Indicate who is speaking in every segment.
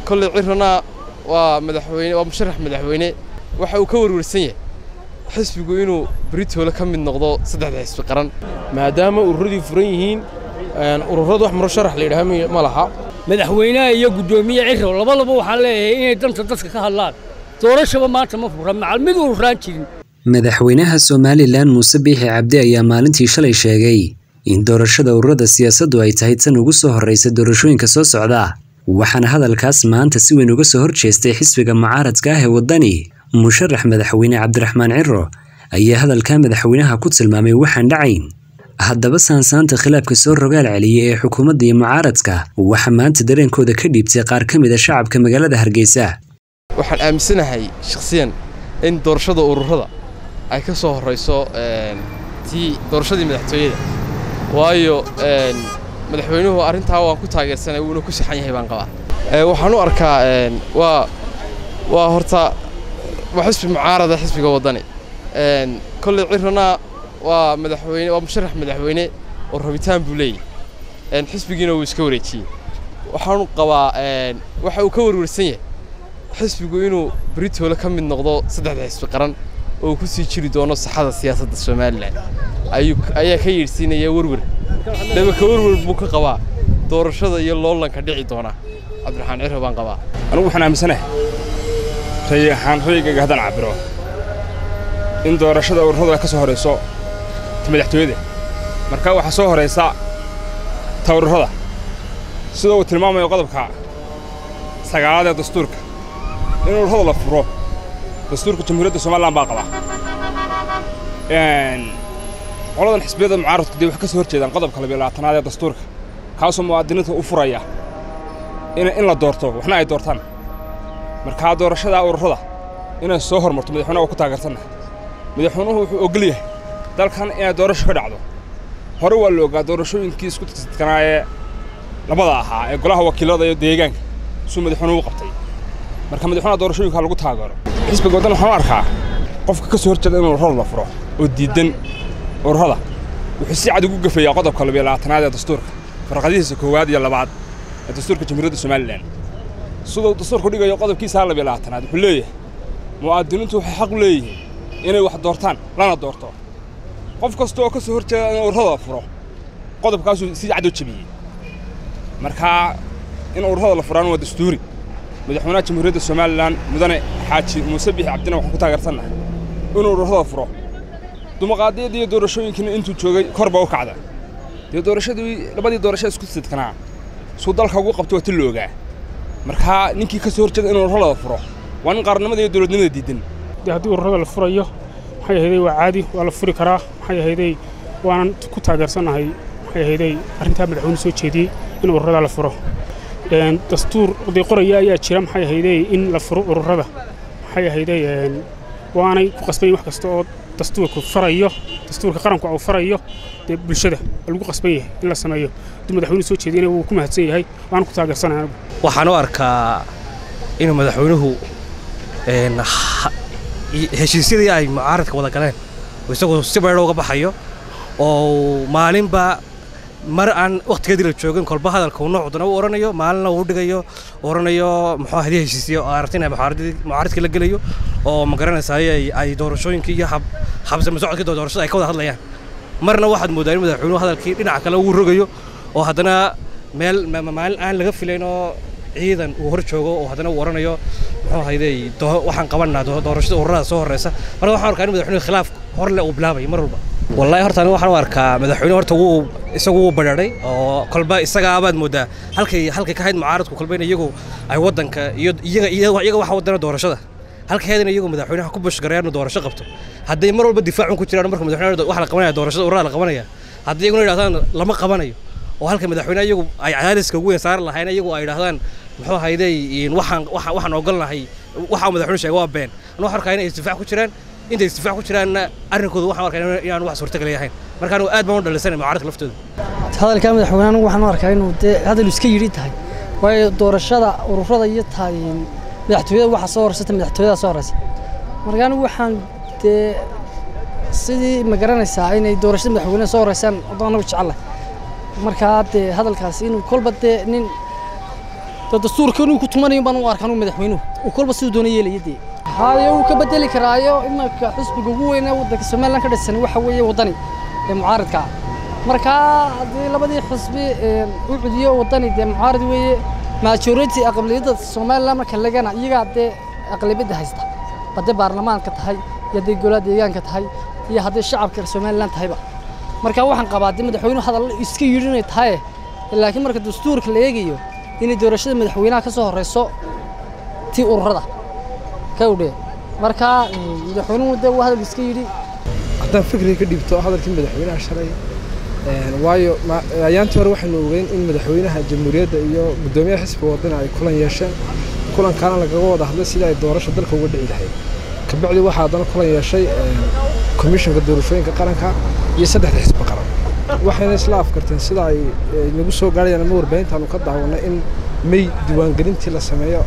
Speaker 1: kolley cirana waa madaxweyne waa musharax madaxweyne waxa uu ka warwarsan yahay xisbigu inuu beritoole ka mid noqdo saddexda xisbi qaran
Speaker 2: maadaama ururadii furan yihiin ururadu wax musharax la yidhaha ma laha
Speaker 3: madaxweynaha iyo guddoomiye cirrow labadaba waxaan leeyahay inay danta dadka ka hadlaan doorashaba maanta ma fura macal mid ururaan jirin
Speaker 4: madaxweynaha somalilan muuse biixi cabdi ayaa maalintii shalay sheegay in doorashada ururada siyaasaddu ay tahay tan ugu soo horreysa doorashooyinka soo socda waxaana hadalkaas maanta si weyn uga soo horjeestay xisbiga mucaaradka ah ee waddani musharax madaxweyne cabdiraxmaan ciro ayaa hadalka madaxweynaha ku tilmaamay waxaan dhacayn haddaba saansaanta khilaafka soo rogaal celiyay ee xukuumadda iyo mucaaradka waxaa maanta dareenkooda ka dhiibtay qaar ka mid a shacabka magaalada hargeysa
Speaker 1: waxaan aaminsanahay shakhsiyan in doorashada ururada ay ka soo horrayso tii doorashadii madaxtooyada waayo madaxweynuhu arrintaa waan ku taageersanay wuuna ku saxan yahay baan qabaa waxaan u arkaa waa waa horta waa xisbi mucaarada xisbiga waddani kolley cirana waa madaxweyne waa musharax madaxweyne oo rabitaan buu leeyahy xisbigiina wuu iska wareejiyey waxaanu qabaa waxa uu ka warwarsan yahay xisbigu inuu beritoole ka mid noqdo saddexda xisbi qaran oo ku sii jiri doono saxada siyaasadda somalilan ayaa ka yeedhsiinaya werwer dabaka werwer buu ka qabaa doorashada iyo loolanka dhici doona cabdiraxmaan ciro baan qabaa
Speaker 5: anugu waxaan aaminsanahay ray ahaan rayigayga haddaan cabbiro in doorashada ururadu ay ka soo horayso ta madaxtooyada marka waxaa soo horaysa ta ururada sida uu tilmaamayo qodobka sagaalaad ee dastuurka in ururada la furo dastuurka jamhuuriyadda somalilan baa qaba qoladan xisbiyada mucaaradku dee waxay ka soo hor jeedaan qodobka labiyo labaatanaad ee dastuurka kaasoo muwaadiniinta u furaya in la doorto waxna ay doortaan markaa doorashadaa ururada inay soo hormarto madaxweynaha waa ku taageersannahay madaxweynuhu wuxuu ogol yahay dalkan inay doorasho ka dhacdo hore waa la ogaa doorashooyinkii isku tidkanaa ee labada ahaa ee golaha wakiilada iyo deegaanka suu madaxweynuhu u qabtay marka madaxweynaha doorashooyinka lagu taageero xisbiga waddan waxaan u arkaa qofka ka soo horjeeda in ururada la furo oo diidan ururada wuxuu si cad ugu gafeeyaa qodobka labiyo labaatanaad ee dastuurka farqadihiisa koowaad iyo labaad ee dastuurka jamhuuriyadda somalilan siduu dastuurku dhigayo qodobkiisaa labiyo labaatanaad wuxuu leeyahay mu'aadiniintu waxay xaq u leeyihiin inay wax doortaan lana doorto qof kasta oo ka soo hor jeeda in ururada la furo qodobkaasuu si cad u jebiyey markaa in ururada la furaan waa dastuuri madaxweynaha jamhuuriyadda somalilan mudane xaaji muuse biixi cabdina waxaan ku taageersannahay inuu ururada furo dumaqaadiyadii iyo doorashooyinkiina intuu joogay kor baa u kacda dee doorashadii labadii doorasho isku sidkanaa suu dalka ugu qabto waa ti la ogaa markaa ninkii ka soo hor jeeda inuu ururada furo waa nin qaarnimada iyo dowladnimada diidan
Speaker 6: dee haddii ururada la furayo maxay ahaydey waa caadi waa la furi karaa maxay ahaydey waanan ku taageersannahay maxay ahaydey arrintaa madaxweyne soo jeediyey in ururada la furo dastuur oday qoraya ayaa jira maxay ahaydey in la furo ururada maxay ahaydey waanay ku qasbayin wax kasta oo dastuurku farayo dastuurka qaranku uu farayo dee bulshada lagu qasban yahay in la sameeyo hadduu madaxweyne soo jeediyana wuu ku mahadsan yahay waana ku taageersanahay anigu
Speaker 7: waxaan u arkaa inuu madaxweynuhu heshiisyadii ay mucaaradka wada galeen isagu si baydho uga baxayo oo maalinba mar aan wakhtigeedii la joogin kolba hadalka uu noocdana u oranayo maalinna uu dhigayo oranayo muxuu hadii heshiisiyo oo aragtina mucaaradkii la gelayo oo ma garanaysaay ay doorashooyinkii iyo habsama socodkii doorashada ay ka wada hadlayaan marna waxaad mooddaa in madaxweynuhu hadalkii dhinaca kale uu rogayo oo haddana meel maalin aan laga filayn oo ciidan uu hor joogo oo haddana uu oranayo muxuu haydey waxaan qabanaa doorashada ururada soo horreysa marka waxaan arkaa in madaxweynuhu khilaaf horle uu bilaabayo mar walba wallaahi horta aniga waxaan u arkaa madaxweyne horta wuu isagu wuu badhaadhay oo kolba isagaabaad mooddaa halkay halkay ka hayd mucaaradku kolba in iyagu ay waddanka iyo iyaga iyaga waxa wadana doorashada halkeedana iyagu madaxweynaha ku bushgarayaan inuu doorasho qabto hadday mar walba difaacun ku jiraan marka madaxweynaha waxa la qabanaya doorashada ururada la qabanaya haddii iyaguna yidhahdaan lama qabanayo oo halka madaxweynaha iyagu ay cadaadiska ugu weyn saari lahayn iyagu ay yidhahdaan muxuu hayday waxaan waxaan ogolnahay waxa madaxweynuhu sheegay waa been anu waxaan arkaa inay isdifaac ku jiraan intay isdifaac ku jiraanna arrinkooda waxaan arkaa inaan wax suurtagal yahayn marka anigu aad baan u dhalisanay mucaaradka laftooda
Speaker 8: hadalka madaxweyne anigu waxaan u arkaa inuu dee hadal iska yidhi tahay waayo doorashada ururada iyo tahay madaxtooyada waxa soo horeysata madaxtooyada soo horeysa marka anigu waxaan dee sidii ma garanaysaa inay doorashada madaxweynaha soo horeysaan anagu jecelahay markaa dee hadalkaasi inuu kolba dee nin dee dastuurka inuu ku tumanayo baan u arkaan uu madaxweynuhu uu kolba siduu doona yeelaya dee haye wuu ka bedeli karaayo imanka xisbiga ugu weyn ee waddanka somalilan ka dhisan waxa weeye waddani ee mucaaridka ah markaa haddii labadii xisbi u cudiyo waddani dee mucaarid weeye majority aqlabiyadda somalilan marka lagana iyagaa dee aqlabiyadda haysta hadday baarlamaanka tahay iyo hadday golaha deegaanka tahay iyo hadday shacabka somalilan tahayba marka waxaan qabaa dee madaxweynuhu hadal iska yidhi inay tahay laakiin marka dastuurka la eegayo inay doorashada madaxweynaha ka soo horeyso tii ururada ka udhee marka madaxweynuhu dee waa hadal iska yidhi
Speaker 9: haddaan fikriga ka dhibto hadalkii madaxweynaha shalay waayo ayaantii hore waxaynu ogeyn in madaxweynaha jamhuuriyadda iyo guddoomiyaha xisbiga wadana ay kulan yeesheen kulankaana lagaga wada hadlay sidii ay doorasho dalka uga dhici lahayd kabacdi waxaa haddana kulan yeeshay komishanka doorashooyinka qaranka iyo saddexda xisbi qaran waxayna isla afkarteen sida ay nagu soo gaarayaan ama warbaahintaanu ka daawanay in may diiwaangelintii la sameeyo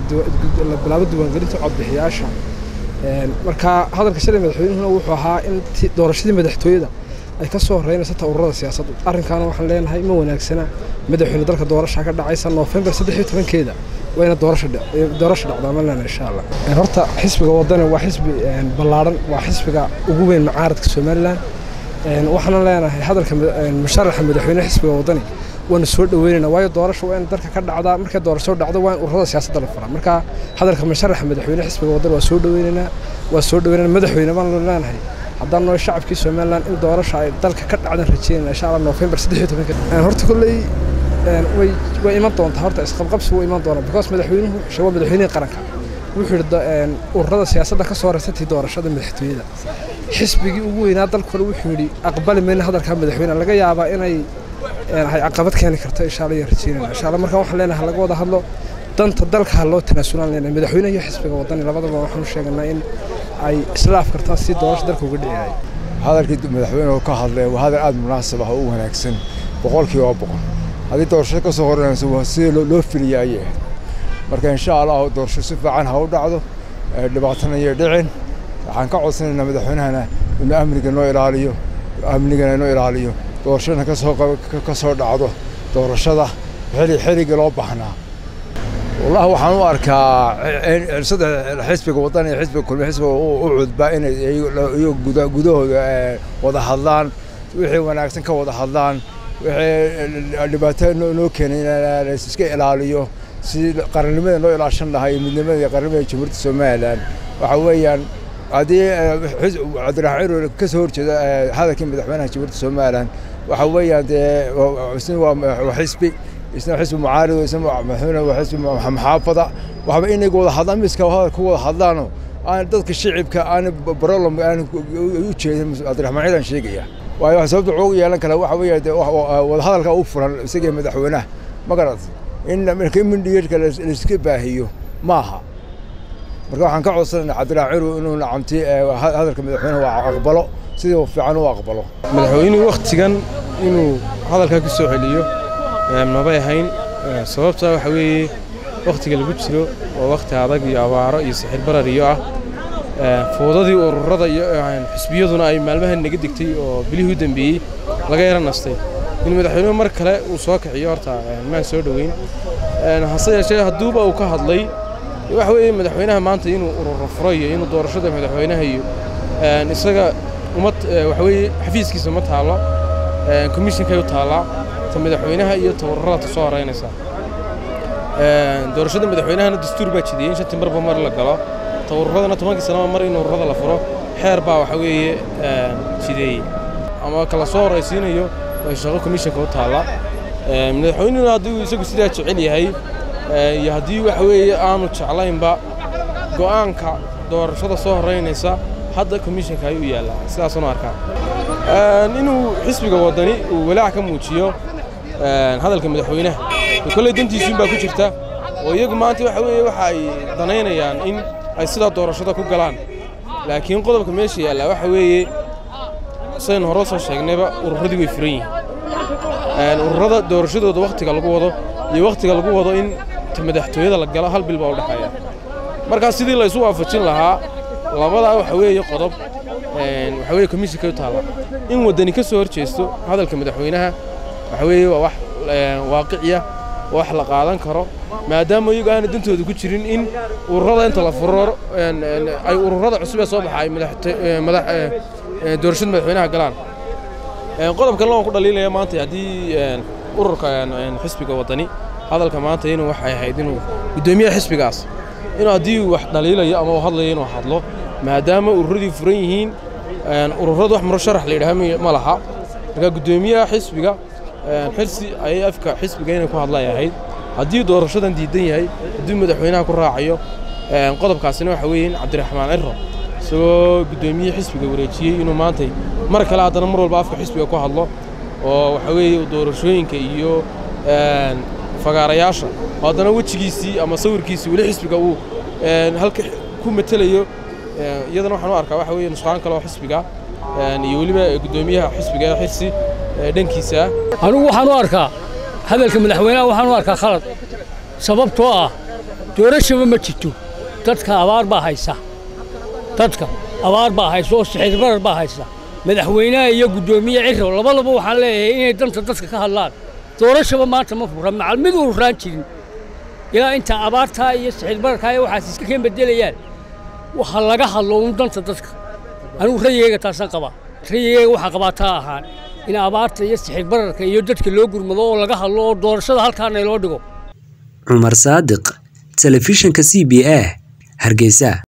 Speaker 9: la bilaabo diiwaangelintii codbixiyaasha marka hadalka shalay madaxweynuhuna wuxuu ahaa in doorashadii madaxtooyada ay ka soo horeynayso ta ururada siyaasaddu arrinkaana waxaan leenahay ma wanaagsana madaxweyne dalka doorasha ka dhacaysa noofembar saddex iyo tobankeeda wayna doorasha doorasha dhacdaa ma leena insha allah horta xisbiga wadani waa xisbi ballaadhan waa xisbiga ugu weyn mucaaradka somalilan waxaana leenahay hadalka musharaxa madaxweyne xisbiga wadani waana soo dhaweynaynaa waayo doorasha waa in dalka ka dhacdaa markay doorasho dhacdo waa in ururada siyaasadda la furaa marka hadalka musharaxa madaxweyne xisbiga wadani waa soo dhaweynaynaa waa soo dhaweynayna madaxweyne baan leenahay haddaan noo shacabkii somalilan in doorasha ay dalka ka dhacdan rajeynayna insha allah noofembar saddex iyo tobanka horta kolley way way iman doontaa horta isqabqabsi wuu iman doonaa because madaxweynuhu waa madaxweynihii qaranka wuxuu yidhi ururada siyaasadda ka soo horeysatii doorashada madaxtooyada xisbigii ugu weynaa dalkuna wuxuu yidhi aqbali mayna hadalkaa madaxweyne laga yaabaa inay ay caqabad keeni karto insha allah iyo rajeynayna insha allah marka waxaan leenahay laga wada hadlo danta dalka ha loo tanaasulaan leenahay madaxweynaha iyo xisbiga wadani labadaba waxaanu sheeganaa in ay isla afkartaan si doorasho dalka uga dhici lahay
Speaker 10: hadalkii madaxweynuhu ka hadlay waa hadal aada munaasab ah oo u wanaagsan boqolkiiba boqol haddii doorasho ka soo horeyso waa sidii loo filiyay ayay ahayd marka insha allah doorasho si fiican ha u dhacdo dhibaatana iyo dhicin waxaan ka codsanaynaa madaxweynahana inuu amniga noo ilaaliyo amnigana inoo ilaaliyo doorashadana kasoo ka soo dhacdo doorashada xili xilligii loo baahnaa wallahi waxaan u arkaa saddex xisbiga waddan iyo xisbiga kulmi xisbiga u cudbaa inay iyo gudahooda wada hadlaan wixii wanaagsan ka wada hadlaan wixii dhibaato noo keenay in iska ilaaliyo si qarannimada noo ilaashan lahaa iyo midnimada iyo qarannimada jamhuuriyadda somalilan waxa weeyaan haddii cabdiraxmaan ciroole ka soo horjeeda hadalkii madaxweynaha jamhuuriyadda somalilan waxa weeyaan dee isna waa xisbi isna xisbi mucaarid isna madaxweyne waa xisbi maxaafada waxba inay wada hadlaan miska hadal ku wada hadlaano aan dadka shicibka aan problem aan u jeedin cabdiraxmaan ciidan sheegaya waayo wax sababta ugu yeelan kale waxa weeye dee wada hadalka u furan isaga madaxweynaha ma garat in marka imindhigeedka laiska baahiyo maaha marka waxaan ka codsanaynaa cabdiraxmaan ciru inuu nacamti hadalka madaxweynaha waa aqbalo sidii fiican u aqbalo
Speaker 2: madaxweynuhu wakhtigan inuu hadalkaa ku soo celiyo mabay ahayn sababta waxa weeye wakhtiga lagu jiro waa wakhti adag iyo abaaro iyo sixir barar iyo ah fuudadii ururada iyo xisbiyaduna ay maalmahan naga degtay oo bilihii u dambeeyey laga yara nastay in madaxweynuhu mar kale uu soo kiciyo horta maan soo dhoweyn hase yeeshee hadduuba uu ka hadlay waxa weeye madaxweynaha maanta inuu ururo furo iyo inuu doorashada madaxweynaha iyo isaga umad waxa weeye xafiiskiisa ma taallo komishinkay u taallaa ta madaxweynaha iyo ta ururada ta soo horeynaysa doorashada madaxweynahana dastuur baa jidiyey in shantii marba mar la galo ta ururadana tobankii sanaba mar in ururada la furo xeer baa waxa weeye jideeyey ama kala soo horaysiinayo way shaqo komishinka u taalla madaxweynuhuna haddii uu isagu sidaa jecel yahay iyo haddii waxa weeye aanu jeclaynba go'aanka doorashada soo horeynaysa hadda komishinka ayuu yaallaa sidaasunu arkaa inuu xisbiga waddani uu walaac ka muujiyo hadalka madaxweynaha kolley dantiisuun baa ku jirta oo iyagu maanta waxa weeye waxa ay danaynayaan in ay sidaa doorashada ku galaan laakiin qodobka meesha yaallaa waxa weeye saynu hore soo sheegnayba ururadii way furan yihiin ururada doorashadooda wakhtiga lagu wado iyo wakhtiga lagu wado in madaxtooyada la galo hal bil baa u dhexeeya markaa sidii la isu waafajin lahaa labadaa waxa weeye qodob waxa weeye komishinka u taalla in waddani ka soo hor jeesto hadalka madaxweynaha waxa weeye waa wax waaqiciya wax la qaadan karo maadaama iyagu aana dantooda ku jirin in ururada inta la furo ay ururada cusub ee soo baxa ay doorashada madaxweynaha galaan qodob kalena waan ku dhaliilaya maanta haddii ururka xisbiga waddani hadalka maanta inuu waxay ahayd inuu guddoomiyaha xisbigaas inuu haddii wax dhaliilayo ama uu hadlayo inuu hadlo maadaama ururadii furan yihiin ururadu wax murasharax la yidhaha ma laha marka guddoomiyaha xisbiga xirsi ayay afka xisbiga inay ku hadlay ahayd haddii doorashadan diidan yahay haddii madaxweynaha ku raacayo qodobkaasina waxa weeye in cabdiraxmaan ciro isagoo guddoomiye xisbiga wareejiyey inuu maantay mar kale haddana mar walba afka xisbiga ku hadlo oo waxa weeye doorashooyinka iyo fagaarayaasha oo haddana wejigiisii ama sawirkiisii weli xisbiga uu halka ku matelayo iyadana waxaan u arkaa waxa weeye nusqaan kale oo xisbiga iyo weliba guddoomiyaha xisbiga ee xirsi dhankiisa
Speaker 3: anigu waxaan u arkaa hadalka madaxweynaha waxaan u arkaa khalad sababtoo ah doorashaba ma jirto dadka abaar baa haysa dadka abaar baa haysa oo sixir barar baa haysa madaxweynaha iyo guddoomiye ciro labadaba waxaan leeyahay inay danta dadka ka hadlaan doorashaba maanta ma fura macal mid ururaan jirin ilaa inta abaartaa iyo sixir bararkaa iyo waxaas iska keen bedelayaan waxa laga hadlo un danta dadka anigu rayigayga taasaan qabaa rayigayga waxaa qabaa taa ahaan in abaarta iyo sixir bararka iyo dadka loo gurmado oo laga hadlo oo doorashada halkaana loo dhigo
Speaker 4: cumar saadiq telefishinka c b a hargeysa